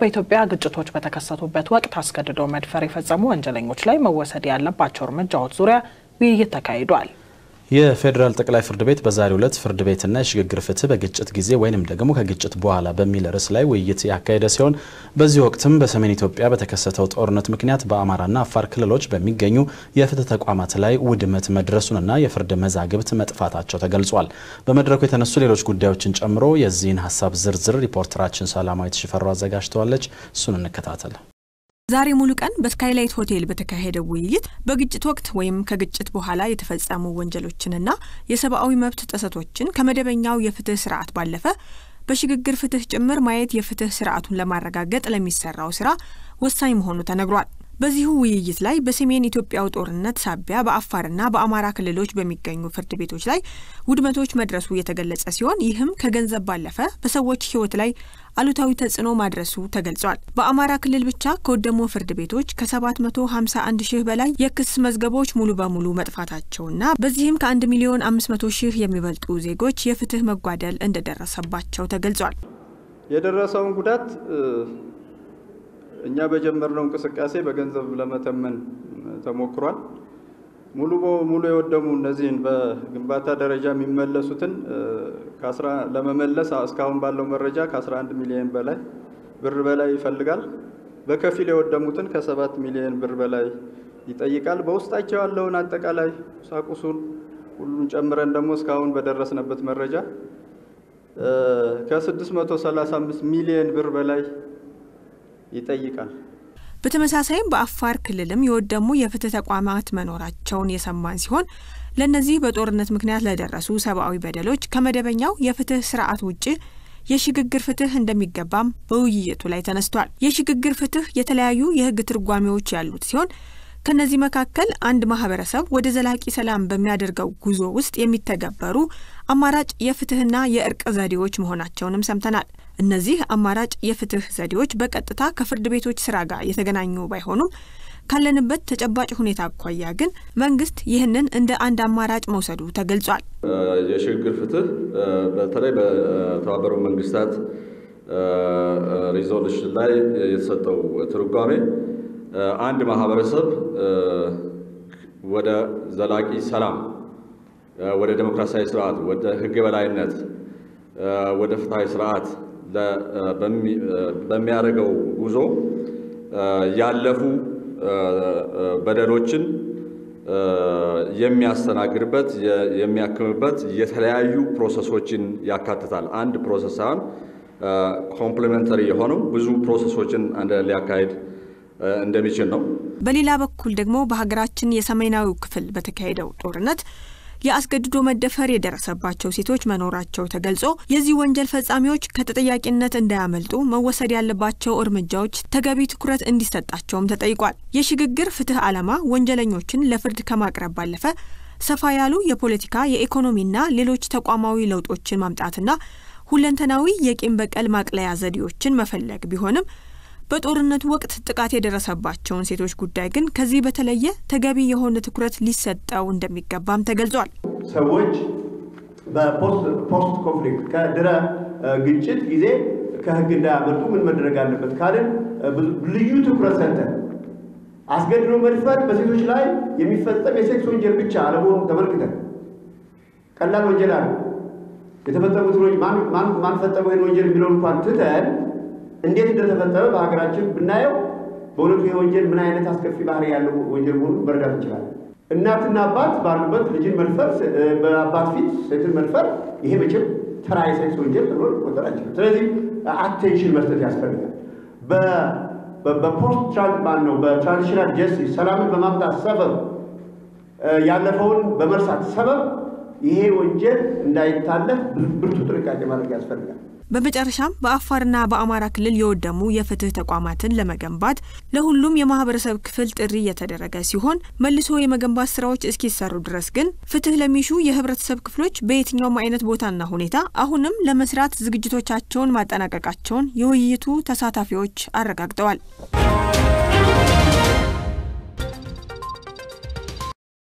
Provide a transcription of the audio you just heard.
በኢትዮጵያ ግጭቶች በተከሰቱበት ወቅት አስገድዶ መድፈር የፈጸሙ ወንጀለኞች ላይ መወሰድ ያለባቸው እርምጃዎች ዙሪያ ውይይት ተካሂዷል። የፌዴራል ጠቅላይ ፍርድ ቤት በዛሬው ዕለት ፍርድ ቤትና የሽግግር ፍትህ በግጭት ጊዜ ወይንም ደግሞ ከግጭት በኋላ በሚል ርዕስ ላይ ውይይት ያካሄደ ሲሆን በዚህ ወቅትም በሰሜን ኢትዮጵያ በተከሰተው ጦርነት ምክንያት በአማራና አፋር ክልሎች በሚገኙ የፍትህ ተቋማት ላይ ውድመት መድረሱንና የፍርድ መዛግብት መጥፋታቸው ተገልጿል። በመድረኩ የተነሱ ሌሎች ጉዳዮችን ጨምሮ የዚህን ሀሳብ ዝርዝር ሪፖርተራችን ሰላማዊት ሽፈሩ አዘጋጅተዋለች። እሱን እንከታተል። ዛሬ ሙሉ ቀን በስካይላይት ሆቴል በተካሄደው ውይይት በግጭት ወቅት ወይም ከግጭት በኋላ የተፈጸሙ ወንጀሎችንና የሰብአዊ መብት ጥሰቶችን ከመደበኛው የፍትህ ስርዓት ባለፈ በሽግግር ፍትህ ጭምር ማየት የፍትህ ስርዓቱን ለማረጋገጥ ለሚሰራው ስራ ወሳኝ መሆኑ ተነግሯል። በዚሁ ውይይት ላይ በሰሜን ኢትዮጵያው ጦርነት ሳቢያ በአፋርና በአማራ ክልሎች በሚገኙ ፍርድ ቤቶች ላይ ውድመቶች መድረሱ የተገለጸ ሲሆን ይህም ከገንዘብ ባለፈ በሰዎች ሕይወት ላይ አሉታዊ ተጽዕኖ ማድረሱ ተገልጿል። በአማራ ክልል ብቻ ከወደሙ ፍርድ ቤቶች ከ751 ሺህ በላይ የክስ መዝገቦች ሙሉ በሙሉ መጥፋታቸውና በዚህም ከ1 ሚሊዮን 500 ሺህ የሚበልጡ ዜጎች የፍትህ መጓደል እንደደረሰባቸው ተገልጿል። የደረሰውን ጉዳት እኛ በጀመርነው እንቅስቃሴ በገንዘብ ለመተመን ተሞክሯል። ሙሉ በሙሉ የወደሙ እነዚህን በግንባታ ደረጃ የሚመለሱትን ለመመለስ እስካሁን ባለው መረጃ ከ11 ሚሊዮን በላይ ብር በላይ ይፈልጋል። በከፊል የወደሙትን ከሰባት ሚሊዮን ብር በላይ ይጠይቃል። በውስጣቸው ያለውን አጠቃላይ ቁሳቁሱን ሁሉን ጨምረን ደግሞ እስካሁን በደረስነበት መረጃ ከ635 ሚሊዮን ብር በላይ ይጠይቃል። በተመሳሳይም በአፋር ክልልም የወደሙ የፍትህ ተቋማት መኖራቸውን የሰማን ሲሆን ለእነዚህ በጦርነት ምክንያት ለደረሱ ሰብአዊ በደሎች ከመደበኛው የፍትህ ስርዓት ውጭ የሽግግር ፍትህ እንደሚገባም በውይይቱ ላይ ተነስቷል። የሽግግር ፍትህ የተለያዩ የህግ ትርጓሜዎች ያሉት ሲሆን ከነዚህ መካከል አንድ ማህበረሰብ ወደ ዘላቂ ሰላም በሚያደርገው ጉዞ ውስጥ የሚተገበሩ አማራጭ የፍትህና የእርቅ ዘዴዎች መሆናቸውንም ሰምተናል። እነዚህ አማራጭ የፍትህ ዘዴዎች በቀጥታ ከፍርድ ቤቶች ስራ ጋር የተገናኙ ባይሆኑም ካለንበት ተጨባጭ ሁኔታ አኳያ ግን መንግስት ይህንን እንደ አንድ አማራጭ መውሰዱ ተገልጿል። የሽግግር ፍትህ በተለይ በተባበሩ መንግስታት ሪዞሉሽን ላይ የተሰጠው ትርጓሜ አንድ ማህበረሰብ ወደ ዘላቂ ሰላም፣ ወደ ዴሞክራሲያዊ ስርዓት፣ ወደ ህግ የበላይነት፣ ወደ ፍትሐዊ ስርዓት በሚያደርገው ጉዞ ያለፉ በደሎችን የሚያስተናግድበት የሚያክምበት የተለያዩ ፕሮሰሶችን ያካትታል። አንድ ፕሮሰስ ሳይሆን ኮምፕሊመንተሪ የሆኑ ብዙ ፕሮሰሶችን አንድ ሊያካሂድ እንደሚችል ነው። በሌላ በኩል ደግሞ በሀገራችን የሰሜናዊ ክፍል በተካሄደው ጦርነት የአስገድዶ መደፈር የደረሰባቸው ሴቶች መኖራቸው ተገልጾ የዚህ ወንጀል ፈጻሚዎች ከተጠያቂነት እንዳያመልጡ መወሰድ ያለባቸው እርምጃዎች ተገቢ ትኩረት እንዲሰጣቸውም ተጠይቋል። የሽግግር ፍትህ ዓላማ ወንጀለኞችን ለፍርድ ከማቅረብ ባለፈ ሰፋ ያሉ የፖለቲካ የኢኮኖሚና ሌሎች ተቋማዊ ለውጦችን ማምጣትና ሁለንተናዊ የቂም በቀል ማቅለያ ዘዴዎችን መፈለግ ቢሆንም በጦርነቱ ወቅት ጥቃት የደረሰባቸውን ሴቶች ጉዳይ ግን ከዚህ በተለየ ተገቢ የሆነ ትኩረት ሊሰጠው እንደሚገባም ተገልጿል። ሰዎች በፖስት ኮንፍሊክት ከድረ ግጭት ጊዜ ከህግ እንዳያመልጡ ምን መደረግ አለበት ካልን ልዩ ትኩረት ሰጥተን አስገድዶ መድፈር በሴቶች ላይ የሚፈጸም የሴክስ ወንጀል ብቻ አለመሆኑ ተመልክተን ቀላል ወንጀል አለ የተፈጸሙት ማን ፈጸመው ይህን ወንጀል የሚለውን እንኳን ትተን እንዴት እንደተፈጸመ በሀገራችን ብናየው በእውነቱ ይህ ወንጀል ምን አይነት አስከፊ ባህሪ ያለው ወንጀል መሆኑን መረዳት እንችላለን። እናትና አባት ባሉበት ልጅን መድፈር፣ በአባት ፊት ሴትን መድፈር፣ ይሄ መቼም ተራ የሴክስ ወንጀል ተብሎ ሊቆጠር አይችልም። ስለዚህ አቴንሽን መስጠት ያስፈልጋል። በፖስት ማን ነው በትራዲሽናል ጀስቲስ ሰላምን በማምጣት ሰበብ ያለፈውን በመርሳት ሰበብ ይሄ ወንጀል እንዳይታለፍ ብርቱ ጥንቃቄ ማድረግ ያስፈልጋል። በመጨረሻም በአፋርና በአማራ ክልል የወደሙ የፍትህ ተቋማትን ለመገንባት ለሁሉም የማህበረሰብ ክፍል ጥሪ የተደረገ ሲሆን መልሶ የመገንባት ስራዎች እስኪሰሩ ድረስ ግን ፍትህ ለሚሹ የህብረተሰብ ክፍሎች በየትኛውም አይነት ቦታና ሁኔታ አሁንም ለመስራት ዝግጅቶቻቸውን ማጠናቀቃቸውን የውይይቱ ተሳታፊዎች አረጋግጠዋል።